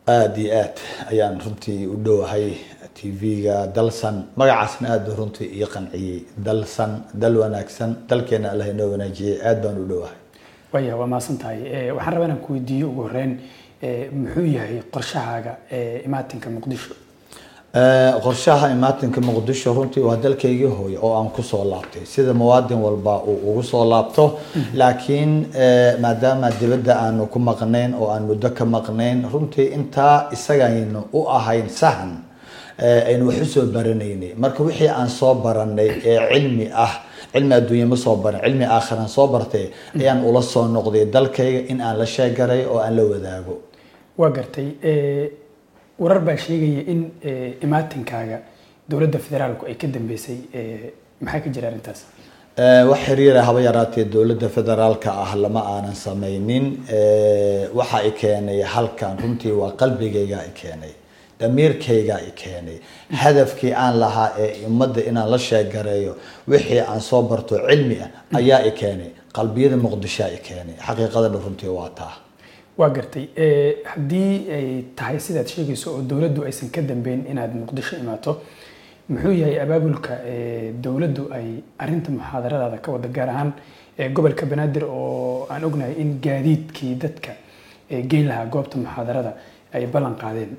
aada iyo aad ayaan runtii u dhowahay tv-ga dalsan magacaasna aada runtii ii qanciyey dalsan dal wanaagsan dalkeena allah inoo wanaajiyey aada baan u dhowahay waya waa mahadsan tahay waxaan rabaa inaan ku weydiiyo ugu horeyn muxuu yahay qorshahaaga imaatinka muqdisho qorshaha imaatinka muqdisho runtii waa dalkaygii hooye oo aan kusoo laabtay sida muwaadin walba uu ugu soo laabto laakiin maadaama dibadda aanu ku maqnayn oo aan muddo ka maqnayn runtii intaa isagaynu u ahayn sahan aynu wax usoo baranaynay marka wixii aan soo baranay ee cilmi ah cilmi adduunya ma soo baran cilmi aakhiran soo bartay ayaan ula soo noqday dalkayga in aan la sheegaray oo aan la wadaago waa gartay warar baa sheegaya in imaatinkaaga dowladda federaalku ay ka dambeysay maxaa ka jira arrintaas wax xiriira haba yaraatee dowladda federaalka ah lama aanan samaynin waxa i keenay halkan runtii waa qalbigayga i keenay damiirkayga i keenay hadafkii aan lahaa ee ummadda inaan la sheegareeyo wixii aan soo barto cilmi ah ayaa i keenay qalbiyada muqdishoa i keenay xaqiiqadana runtii waa taa waa gartay haddii ay tahay sidaad sheegayso oo dowladdu aysan ka dambeyn inaad muqdisho imaato muxuu yahay abaabulka dowladdu ay arinta muxaadaradaada ka wada gaar ahaan gobolka banaadir oo aan ognahay in gaadiidkii dadka geyn lahaa goobta muxaadarada ay ballan qaadeen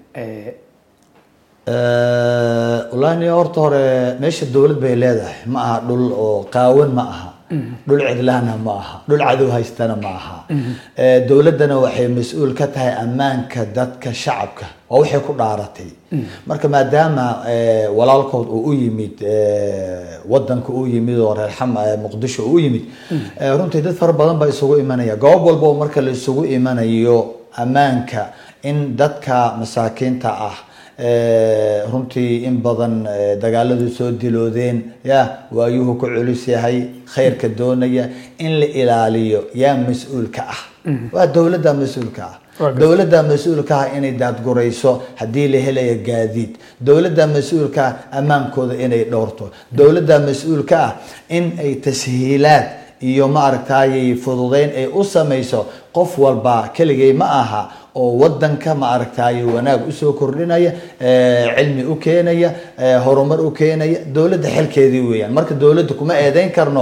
walahi horta hore meesha dowlad bay leedahay ma aha dhul oo qaawan ma aha dhul cidlahna ma aha dhul cadow haystana ma aha dowladdana waxay mas-uul ka tahay ammaanka dadka shacabka waa waxay ku dhaaratay marka maadaama walaalkood uu u yimid wadanka u yimid oo reer xam muqdisho u yimid runtii dad fara badan baa isugu imanaya goob walba oo marka la isugu imanayo ammaanka in dadka masaakiinta ah runtii in badan dagaaladu soo diloodeen ya waayuhu ku culus yahay khayrka doonaya in la ilaaliyo yaa mas-uulka ah waa dowladda mas-uulka ah dowladda mas-uulka ah inay daadgurayso haddii la helayo gaadiid dowladda mas-uulka ah ammaankooda inay dhowrto dowladda mas-uulka ah in ay tashiilaad iyo maaragtay fududeyn ay u samayso qof walba keligay ma aha oo wadanka ma aragtay wanaag usoo kordhinaya cilmi u keenaya horumar u keenaya dowladda xilkeedii weeyaan marka dowladda kuma eedeyn karno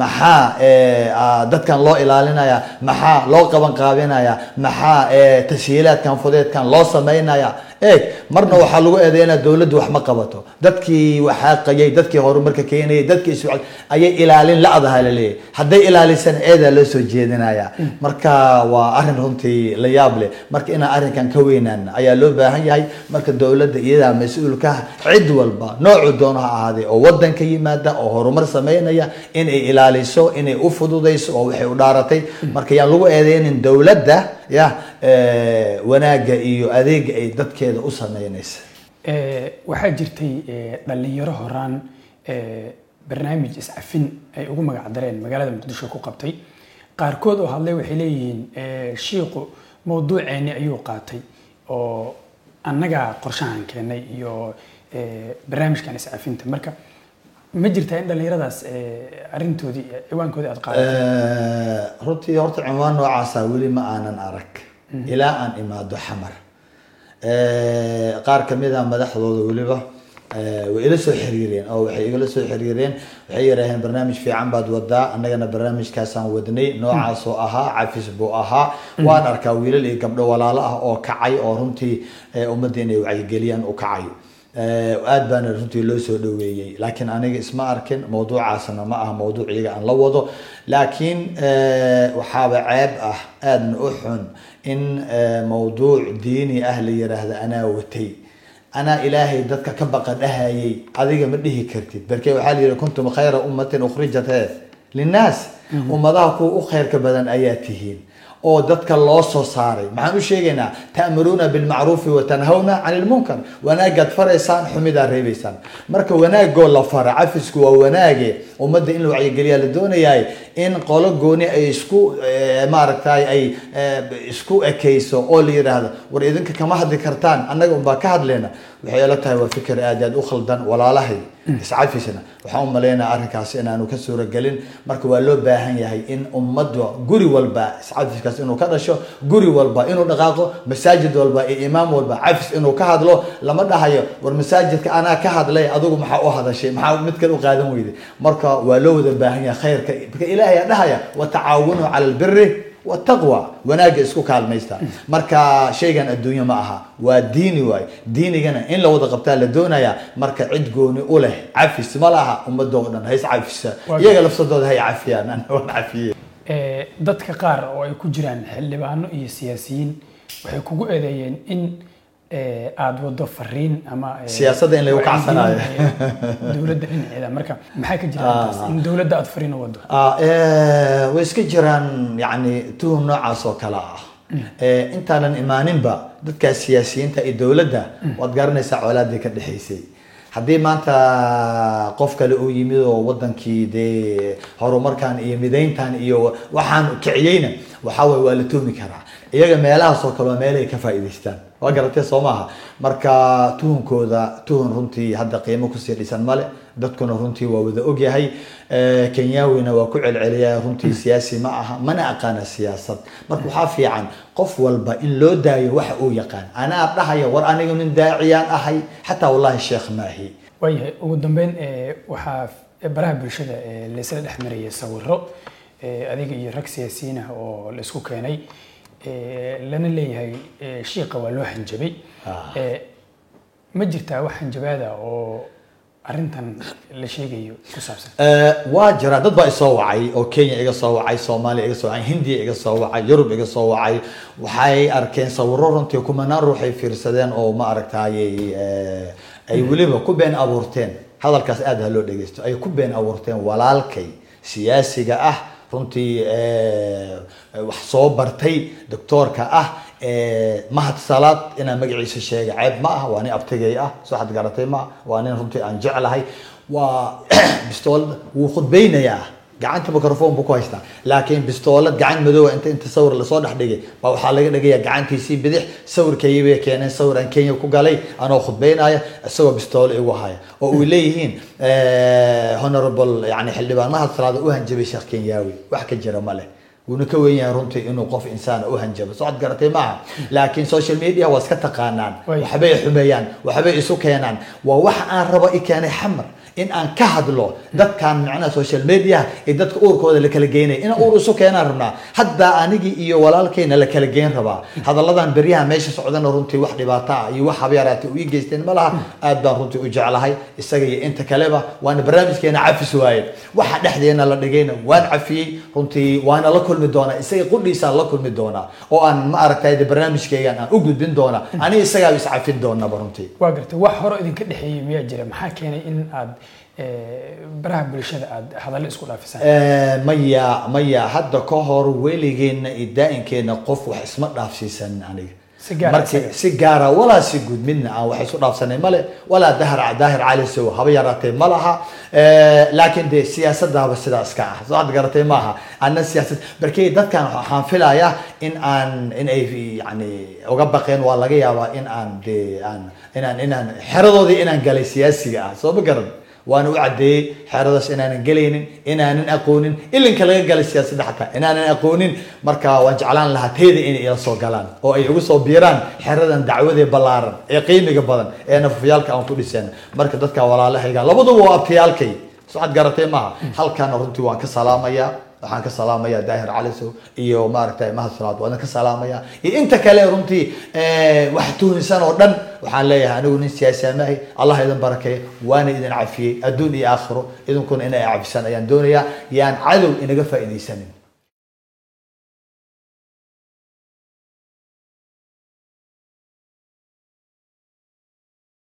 maxaa dadkan loo ilaalinaya maxaa loo qaban qaabinaya maxaa tashiilaadkan fudeedkan loo samaynaya eeg marna waxaa lagu eedeynaa dowladdu wax ma qabato dadkii waxaaqayay dadkii horumarka keenayay dadkii is ayay ilaalin la-daha laleeyahay hadday ilaalisana eedaa loo soo jeedinaya marka waa arrin runtii la yaab leh marka inaan arrinkan ka weynaan ayaa loo baahan yahay marka dowladda iyadaa mas-uulka ah cid walba noocu doono ha ahaadee oo wadanka yimaada oo horumar sameynaya inay ilaaliso inay u fududayso oo waxay u dhaaratay marka yaan lagu eedeynin dowladda ya wanaagga iyo adeega ay dadkeeda u sameynaysa waxaa jirtay dhalinyaro horaan barnaamij iscafin ay ugu magac dareen magaalada muqdisho ku qabtay qaarkood oo hadlay waxay leeyihiin shiiqu mawduuceeni ayuu qaatay oo annagaa qorshahan keenay iyo barnaamijkan iscafinta marka ma jirtaa in dhallinyaradaas arrintoodii ciwaankoodii aad qaadatay runtii horta cinwaan noocaasa weli ma aanan arag ilaa aan imaado xamar qaar kamid a madaxdooda weliba way ila soo xiriireen oo waxay igala soo xiriireen waxay yidhaaheen barnaamij fiican baad wadaa annagana barnaamijkaasaan wadnay noocaasoo ahaa cafis buu ahaa waan arkaa wiilal iyo gabdho walaalo ah oo kacay oo runtii ummadda inay wacyigeliyaan u kacay aad baana runtii loo soo dhaweeyey laakiin aniga isma arkin mawduucaasna ma aha mawduuc iyaga aan la wado laakiin waxaaba ceeb ah aadna u xun in mawduuc diini ah la yiraahdo anaa watay anaa ilaahay dadka ka baqa dhahayay adiga ma dhihi kartid barke waxaa la yihi kuntum khayra ummatin ukhrijat he linnaas ummadaha kuwa u khayrka badan ayaa tihiin oo dadka loo soo saaray maxaan u sheegaynaa ta'muruuna bilmacruufi wa tanhawna cani lmunkar wanaagaad faraysaan xumidaa reebaysaan marka wanaagoo la fara cafisku waa wanaage ummadda in la wacyigeliyaa la doonayaay in qolo gooni ay isku maaragtay ay isku ekayso oo la yidhaahdo war idinka kama hadli kartaan annaga unbaa ka hadleyna waxay ila tahay waa fikir aad aad u khaldan walaalahay iscafisna waxaan u malaynaya arrinkaasi inaanu ka suuragelin marka waa loo baahan yahay in ummadda guri walba iscafiskaas inuu ka dhasho guri walba inuu dhaqaaqo masaajid walba iyo imaam walba cafis inuu ka hadlo lama dhahayo war masaajidka anaa ka hadlay adigu maxaa u hadashay maxaa mid kale u qaadan weyday marka waa loo wada baahan yahay khayrka marka ilaahay aa dhahaya watacaawanu cala albiri wataqwa wanaagga isku kaalmaysta marka shaygan adduunye ma aha waa diini waaye diinigana in la wada qabtaa la doonaya marka cid gooni u leh cafis ma laha ummadda oo dhan hays cafisa iyaga lafsadooda hay cafiyaan ana waan cafiye Eh, dadka qaar oo ay ku jiraan xildhibaano iyo siyaasiyiin waxay kugu eedeeyeen in eh, aada wado fariin ama eh, Siyaasadda in lagu kacsanayo. wacyigelin, eh, dowladda dhinaceeda marka maxaa ka jira arrintaas in dowladda aada fariin u wado Ah, eh, way iska jiraan yani tuhum noocaas oo kale ah Eh, intaanan imaaninba dadkaas siyaasiyiinta iyo dowladda waad garanaysaa colaadii ka dhexaysay haddii maanta qof kale uu yimid oo wadankii dee horumarkan iyo midayntan iyo waxaan kiciyeyna waxaa waye waa la tuhmi karaa iyaga meelahaas oo kale waa meelahay ka faa'iidaystaan waa garatee soo maaha marka tuhunkooda tuhun runtii hadda qiimo kusii dhisan male dadkuna runtii waa wada ogyahay Eh, kenyawina waa ku celceliya runtii siyaasi ma aha mana aqaana siyaasad marka waxaa fiican qof walba in loo daayo waxa uu yaqaan anaa dhahaya war aniga nin daaciyaan ahay xataa wallahi sheekh maahi waayahay ugu dambeyn eh, waxaa baraha bulshada eh, laysla dhex marayay sawiro eh, adiga iyo rag siyaasiyiin ah oo la isku keenay eh, lana leeyahay eh, shiiqa waa loo hanjabay Ah. Eh, ma jirtaa wax hanjabaada oo arrintan la sheegayo ku saabsan Eh, waa jira dad baa isoo wacay oo kenya iga soo wacay soomaaliya iga soo wacay hindiya iga soo wacay yurub iga soo wacay waxay arkeen sawiro runtii kumanaan ruux ay fiirsadeen oo ma aragtayay eh, ay weliba ku been abuurteen hadalkaas aad ha loo dhegeysto ay ku been abuurteen walaalkay siyaasiga ah runtii eh, wax soo bartay doctoorka ah eh, mahad salaad inaan magaciisa sheega ceeb ma ah waa nin abtigay ah soo xad garatay ma ah waa nin runtii aan jeclahay waa bistoolad wuu khudbaynayaa gacanta microphone buu ku haystaa laakiin bistoolad gacan madoowa inta inta sawir lasoo dhex dhigay baa waxaa laga dhigayaa gacantiisii bidix sawirkayii bay keeneen sawir aan kenya ku galay anoo khudbaynaya isagoo bistoolo igu haya oo uy leeyihiin eh, honorable yani xildhibaan mahad salaada u hanjabay sheekh kenyaawi wax ka jira ma leh wuuna ka weyn yahay runtii inuu qof insaan u hanjabo socod garatay maaha laakiin social media waa iska taqaanaan Way. waxbay xumeeyaan waxbay isu keenaan waa wax aan rabo i keenay xamar in aan ka hadlo dadkan macnaha social media iyo dadka uurkooda la kala geynaya in uur isu keenaan rabnaa hadda anigii iyo walaalkayna la kala geyn rabaa hadalladan beryaha meesha socdana runtii wax dhibaato ah iyo wax habeeraatay u ii geysteen ma laha aad baan runtii u jeclahay isaga iyo inta kaleba waana barnaamijkeena cafis waaye waxa dhexdeena la dhigayna waan cafiyey runtii waana la kulmi doonaa isaga qudhiisaan la kulmi doonaa oo aan ma aragtay de barnaamijkeygan aan u gudbin doonaa aniga isagaa is cafin doonaba runtii waa gartay wax hore idinka dhexeeyey miyaa jira maxaa keenay in aad eh, baraha bulshada aad hadallo isku dhaafisaan Eh, maya maya hadda ka hor weligeena iyo daa'inkeena qof wax isma dhaafsiisan aniga Si gaar ah markii isaga. si gaara walaa si guud midna aan wax isu dhaafsanay male walaa dahar daahir cali sow haba yaraatee ma laha Eh, laakiin dee siyaasaddaaba sidaa iska ah soo ad garatay maaha anna siyaasad barkey dadkan waxaan filayaa in aan in ay yani uga baqeen waa laga yaabaa in aan dee aan inaan inaan xeradoodii inaan galay siyaasiga ah soo ma garan waana u caddeeyey xeeradaas inaanan gelaynin inaanan aqoonin ilinka laga galay siyaasadda xataa inaanan aqoonin marka waan jeclaan lahaa teyda inay ila soo galaan oo ay igu soo biiraan xeradan dacwadee ballaaran ee qiimiga badan ee nafafyaalka aan ku dhiseen marka dadka walaalahayga labaduba waa abtiyaalkay socod garatay maaha halkaana runtii waan ka salaamayaa waxaan ka salaamayaa daahir calisow iyo maaragtay mahad salaad waan ka salaamayaa iyo inta kale runtii eh, wax tuhnisan oo dhan waxaan leeyahay anigu nin siyaasi amaahi allah idin barakeeyo waana idin cafiyey adduun iyo aakhiro idinkuna inay cafisaan ayaan doonayaa yaan cadow inaga faa'iidaysanin